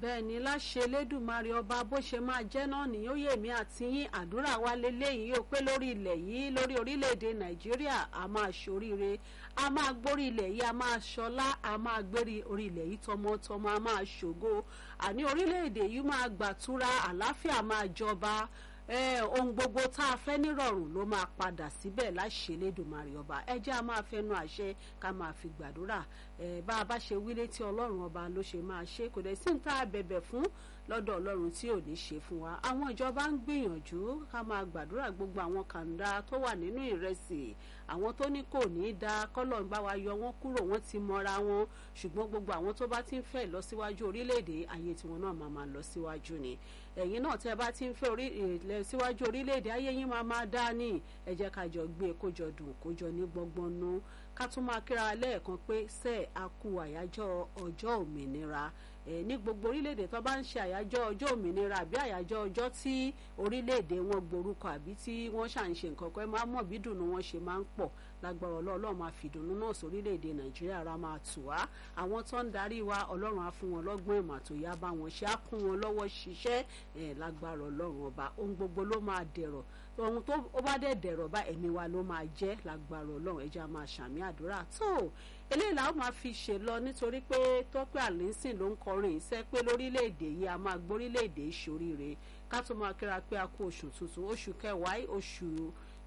bẹ́ẹ̀ ni láṣẹ elédùnmarè ọba bó ṣe máa jẹ́ náà nìyí ó yèmí àti yín àdúrà wa lélẹ́yìn yóò pé lórí ilẹ̀ yìí lórí orílẹ̀-èdè nàìjíríà a máa ṣoríire a máa gbórí ilẹ̀ yìí a máa ṣọlá a máa gbérí orí ilẹ̀ yìí tọmọtọmọ a máa ṣògo àní orílẹ̀-èdè yìí máa gbàtúrà àlàáfíà máa jọba ohun gbogbo tá a fẹ́ nírọ̀rùn ló máa padà síbẹ̀ láṣẹ Elédùmarè ọba ẹ jẹ́ a máa fẹnu àṣẹ ká máa fi gbàdúrà bá a bá ṣe wí létí ọlọ́run ọba ló ṣe máa ṣe kò dẹ̀ sí ní tá a bẹ̀bẹ̀ fún lọ́dọ̀ ọlọ́run tí ò ní ṣe fún wa àwọn ìjọba ń gbìyànjú ká máa gbàdúrà gbogbo àwọn kàńdá tó wà nínú ìrẹsì àwọn tó ní kò ní í da kọ́lọ́n bá wa yọ wọ́n kúrò wọ́n ti mọ́ra wọn ṣùgbọ́n gbogbo àwọn tó bá ti ń fẹ́ lọ síwájú orílẹ̀-èdè ayé tiwọn náà máa máa lọ síwájú ni ẹ̀yin náà tẹ́ bá ti ń fẹ́ lọ síwájú orílẹ̀-èdè ayé yín máa máa dá ní ẹ jẹ́ ká jọ gbé kójọ dùn kójọ ní gbọ́ngbọ́n nú ká tún máa kíra lẹ́ẹ̀kan pé sẹ́ẹ̀ a kú àyájọ́ ọjọ́ òmìnira ní gbogbo orílẹ̀-èdè tó bá ń ṣe àyájọ́ ọjọ́ òmìnira àbí àyájọ́ ọjọ́ tí orílẹ̀-èdè wọn gborúkọ àbí tí wọ́n ṣà ń ṣe nǹkan kan ẹ máa mọ̀ bí dùnú wọn ṣe máa ń pọ̀ lágbára ọlọ́run máa fi ìdùnnú náà sórílẹ̀-èdè nàìjíríà ra máa tù wá àwọn tó ń darí wa ọlọ́run á fún wọn lọ́gbọ́n ìmọ̀ tó yá bá wọn ṣe á kún wọn lọ́wọ́ ṣiṣẹ́ lágbára ọlọ́run ọba ohun gbogbo ló máa dẹ̀rọ̀ ohun tó bá dẹ̀ dẹ̀rọ̀ bá ẹ̀mí wa ló máa jẹ́ lágbára ọlọ́run ẹja máa ṣàmì àdúrà tó eléyìí làwọn máa fi ṣe lọ nítorí pé tọ́pẹ́ àlẹ́sìn ló ń kọrin ìṣẹ́ pé lórílẹ̀‐èdè yìí a máa gbórílẹ̀‐èdè ìṣoríire ká tó máa kíra pé a kú oṣù tuntun oṣù kẹwàá oṣù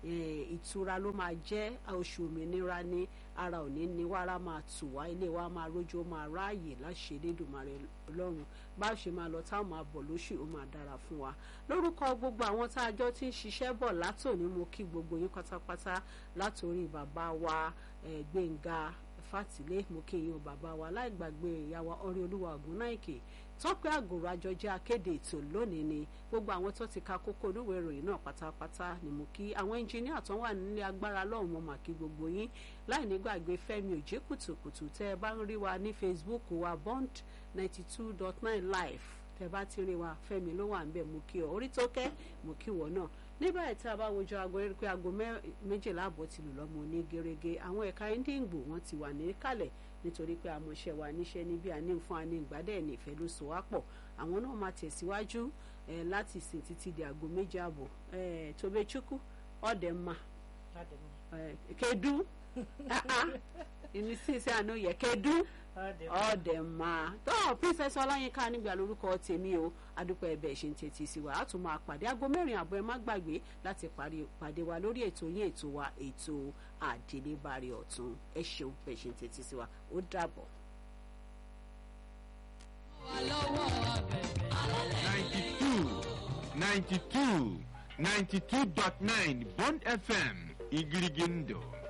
ìtura ló máa jẹ́ oṣù òmìnira ní ara òní ní wàrà máa tù wá ilé wa máa rójú ó máa ráàyè láṣẹ Elédùmarè Ọlọ́run bá ṣe máa lọ táwọn máa bọ̀ lóṣù ó máa dára fún wa lórúkọ gbogbo àwọn tá a jọ ti ń ṣiṣẹ́ bọ̀ látòní mo kí gbogbo yín pátápátá látòrí bàbá wa Gbénga Fátìlé mo kí yín o bàbá wa láì gbàgbé ìyàwó ọrẹ olúwa Ògúnnáìkè tọ́pẹ́ àgòrò àjọjẹ́ akéde ètò lónìí ni gbogbo àwọn tó ti ka kókó oníwèé ìròyìn náà pátápátá ni mo kí àwọn ẹnjìníà tó wà nílé agbára lọ́hùn mo mà kí gbogbo yín láì ní gbàgbé Fẹ́mi òjé kùtùkùtù tẹ́ ẹ bá ń rí wa ní Facebook wa Bond ninety two dot nine live tẹ́ bá ti rí wa Fẹ́mi ló wà ń bẹ̀ mo kí ọ orí tó kẹ́ mo kí wọ náà nígbà tí a bá wojú aago rí pé aago méjìlá àbọ̀ ti lù lọ́mọ ní gẹ́gẹ́ àwọn ẹ̀ka Índíǹgbò wọn ti wà ní kálẹ̀ nítorí pé àmọ̀ṣẹ́ wa níṣẹ́ níbi àní fún àní ìgbádẹ́ ní ìfẹ́ ló so wá pọ̀ àwọn náà máa tẹ̀síwájú láti sìn títí di aago méjì àbọ̀ Tobechukwu ọ̀dẹ̀mà kedu ìnísìsẹ́ àná yẹ kedu ọ̀dẹ̀mà tó princess ọláyínká nígbà lórúkọ tèmi o adúpẹ́ ẹ̀bẹ̀ ṣe ń tètè sí wa á tún máa pàdé aago mẹ́rin àbọ̀ ẹ má gbàgbé láti pàdé wa lórí ètò yín ètò wa ètò àdélébárí ọ̀tún ẹ ṣeun bẹ́ẹ̀ ṣe ń tètè sí wa ó dàbọ̀. ninety two ninety two ninety two dot nine Bond FM Igirigindo.